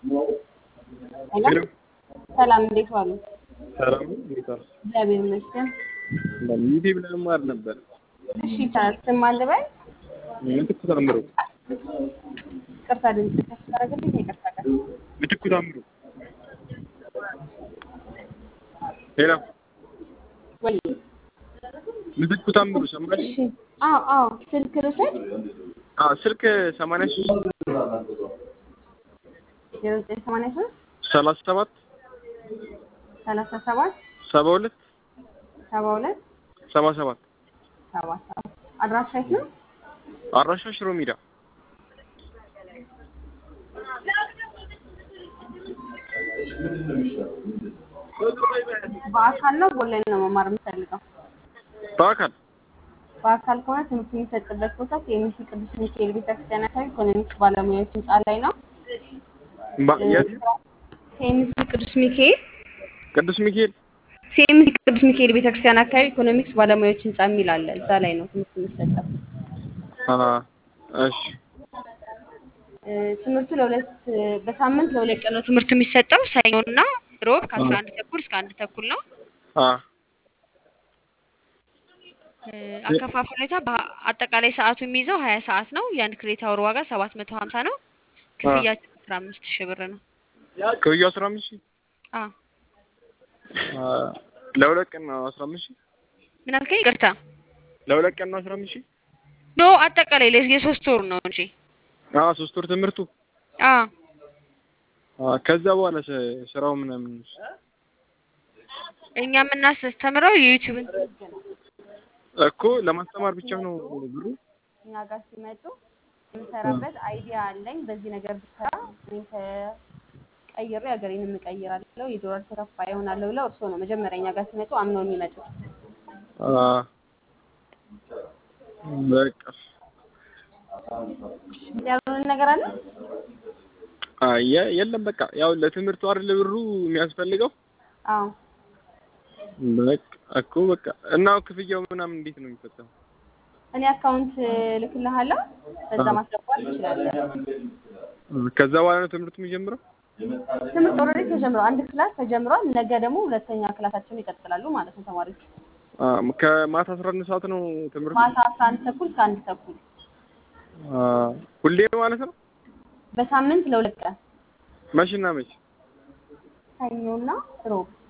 ሄሎ ሰላም፣ እንዴት ዋሉ? ሰላም ነው። እንዴት ዋልሽ? እግዚአብሔር ይመስገን። ዩቲዩብ ለመማር ነበር። እሺ ይቻላል። ስም ማን ልበል? ምትኩ ታምሩ። ይቅርታ ድምጽ ከፍ ታደርግልኝ? ይቅርታ ቀስ ምትኩ ታምሩ። ሄሎ ወይ ምትኩ ታምሩ ሰማሽ? እሺ። አዎ አዎ፣ ስልክ ልውሰድ። አዎ ስልክ 83 ዜሮ ዘጠኝ ሰማንያ ሶስት 37 ሰላሳ ሰባት 72 ሰባ ሁለት 77 ሰባ ሰባት አድራሻ የት ነው? አድራሻ ሽሮ ሜዳ በአካል ነው በኦንላይን ነው መማር የምፈልገው? በአካል በአካል ከሆነ ትምህርት የሚሰጥበት ቦታ ከኤምሲ ቅዱስ ሚካኤል ቤተክርስቲያን አካባቢ ኢኮኖሚክስ ባለሙያዎች ህንፃ ላይ ነው። ባ- የት ከኤምሲ ቅዱስ ሚካኤል ቅዱስ ሚካኤል ሲኤምሲ ቅዱስ ሚካኤል ቤተክርስቲያን አካባቢ ኢኮኖሚክስ ባለሙያዎች ህንፃ የሚል አለ። እዛ ላይ ነው ትምህርት የሚሰጠው። አ እሺ እ፣ ትምህርቱ ለሁለት በሳምንት ለሁለት ቀን ነው ትምህርቱ የሚሰጠው ሰኞና ሮብ ከአስራ አንድ ተኩል እስከ አንድ ተኩል ነው። አ እ፣ አከፋፈል ሁኔታ በአጠቃላይ ሰዓቱ የሚይዘው ሀያ ሰዓት ነው። የአንድ ክሬዲት አወር ዋጋ ሰባት መቶ ሀምሳ ነው። ክፍያችን አስራ አምስት ሺህ ብር ነው። ክፍያው 15 ሺህ አ አ ለሁለት ቀን ነው 15 ሺህ ምን አልከኝ? ይቅርታ ለሁለት ቀን ነው 15 ሺህ ኖ አጠቃላይ ለ- የሶስት ወር ነው እንጂ አ ሶስት ወር ትምህርቱ አ አ ከዛ በኋላ ስ- ስራው ምናምን እኛ የምናስተምረው የዩቲዩብን እኮ ለማስተማር ብቻ ነው ብሩ እኛ ጋር ሲመጡ የምሰራበት አይዲያ አለኝ። በዚህ ነገር ብሰራ እኔም ተቀይሬ ሀገሬን እቀይራለሁ፣ የዶላር ተከፋይ እሆናለሁ ብለው እርስዎ ነው መጀመሪያ እኛ ጋር ሲመጡ አምነው የሚመጡት። አ በቃ ያልሆነ ነገር አለ? አ የ- የለም በቃ ያው ለትምህርቱ አይደል ብሩ የሚያስፈልገው አዎ በቃ እኮ በቃ እና ክፍያው ምናምን እንዴት ነው የሚፈጸመው? እኔ አካውንት ልክልሃለሁ፣ በዛ አዎ። ማስገባት ትችላለህ። ከዛ በኋላ ነው ትምህርቱ የሚጀምረው? ትምህርት ኦልሬዲ ተጀምሯል። አንድ ክላስ ተጀምሯል። ነገ ደግሞ ሁለተኛ ክላሳቸውን ይቀጥላሉ ማለት ነው ተማሪዎች። አ ከማታ 11 ሰዓት ነው ትምህርቱ? ማታ አስራ አንድ ተኩል እስከ አንድ ተኩል አ ሁሌ ማለት ነው? በሳምንት ለሁለት ቀን መቼና መቼ? ሰኞና ሮብ